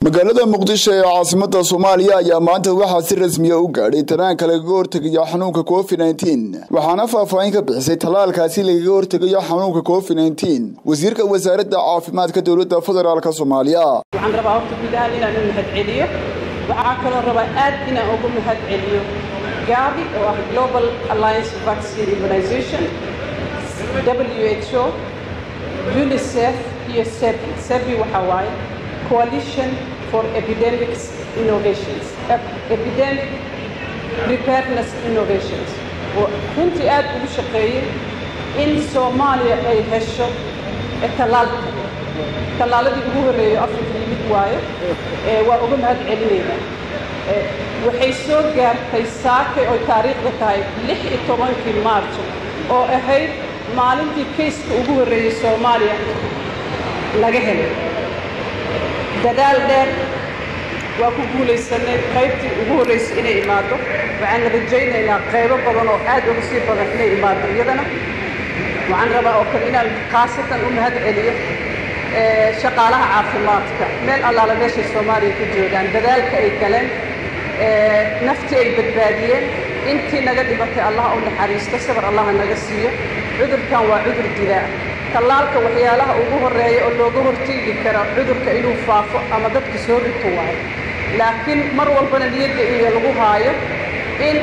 magaalada muqdisho ee caasimada soomaaliya ayaa maanta waxaa si rasmiya u gaadhay tanaanka lagaga hortegayo xanuunka covid nteen waxaana faahfaahin ka bixisay tallaalkaasi lagaga hortegayo xanuunka covid nteen wasiirka wasaaradda caafimaadka dowladda federaalk soomaaliya waxaan rabaa horta guud ahaan inaan u mahad celiyo waxaa kaloo rabaa aad inaan ugu mahad celiyo gavi oo ah global alliance vaccine organization w h o unicef iyo sebi sebi waxaa waaye coalition for epidemics innovations epidemic preparedness innovations oo runtii aad ugu shaqeeyey in soomaaliya ay hesho tallaalka tallaaladii ugu horreeyay afrika yimid waayo waa uga mahad celinaynaa waxay soo gaartay saakay oo taariikhda tahay lix iyo tobankii maarjo oo ahayd maalintii kayska ugu horreeyey soomaaliya laga helay dadaal dheer waa ku guulaysanay qaybtii ugu horraysay inay imaado waxaan rajaynaynaa qaybo badan oo aad uga sii badan inay imaado iyadana waxaan rabaa oo kale inaan khaasatan u mahad celiyo shaqaalaha caafimaadka meel allaala meeshay soomaaliya ku joogaan dadaalka ay galeen naftii ay badbaadiyeen intii naga dhibatay allaha u naxariisto sabar allaha naga siiyo cudurkan waa cudur dilaa tallaalka waxyaalaha ugu horreeya oo looga horteegi karo cudurka inuu faafo ama dadka soo rito waayo laakiin mar walbana niyadda iyo lagu haayo in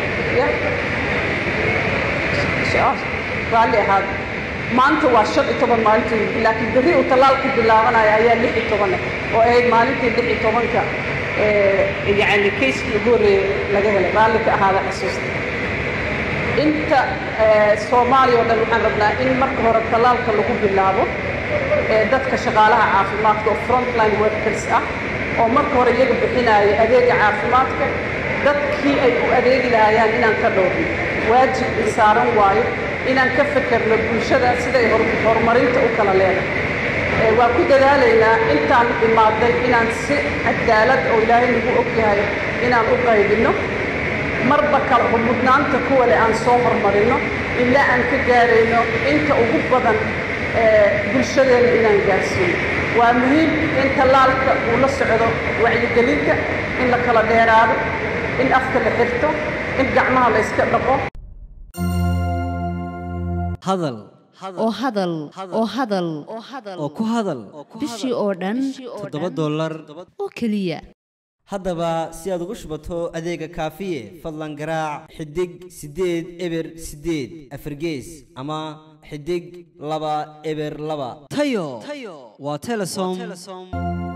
raalli ahaad maanta waa shan iyo toban maalintii laakiin berri uu tallaalku bilaabanayo ayaa lix iyo toban oo ahayd maalintii lix iyo tobanka yacni kayskii ugu horreeyey laga helay raalli ka ahaada xasuusta inta soomaaliya oo dhan waxaan rabnaa in marka hore tallaalka lagu bilaabo dadka shaqaalaha caafimaadka oo frontline workers ah oo marka hore iyaga bixinaya adeega caafimaadka dadkii ay u adeegi lahayaan inaan ka dhowrno waajib saaran waayo inaan ka fekerno bulshada siday horumarinta u kala leedahay waa ku dadaalaynaa intaan imaaday inaan si cadaalad oo ilaahay nagu og yahay inaan u qaybinno marba kala mudnaanta kuwa le aan soo hormarinno ilaa aan ka gaarayno inta ugu badan bulshadeenna inaan gaarsiino waa muhiim in tallaalka uu la socdo wacyigelinta in la kala dheeraado in afka la xirto in gacmaha la yska dhaqo hadal oo hadal oo hadal oo ku hadal bishii oo dhan toddoba dollar oo keliya haddaba si aad ugu shubato adeega kaafiye fadlan garaac xidig siddeed eber siddeed afargees ama xidig laba eber laba tayo waa telesom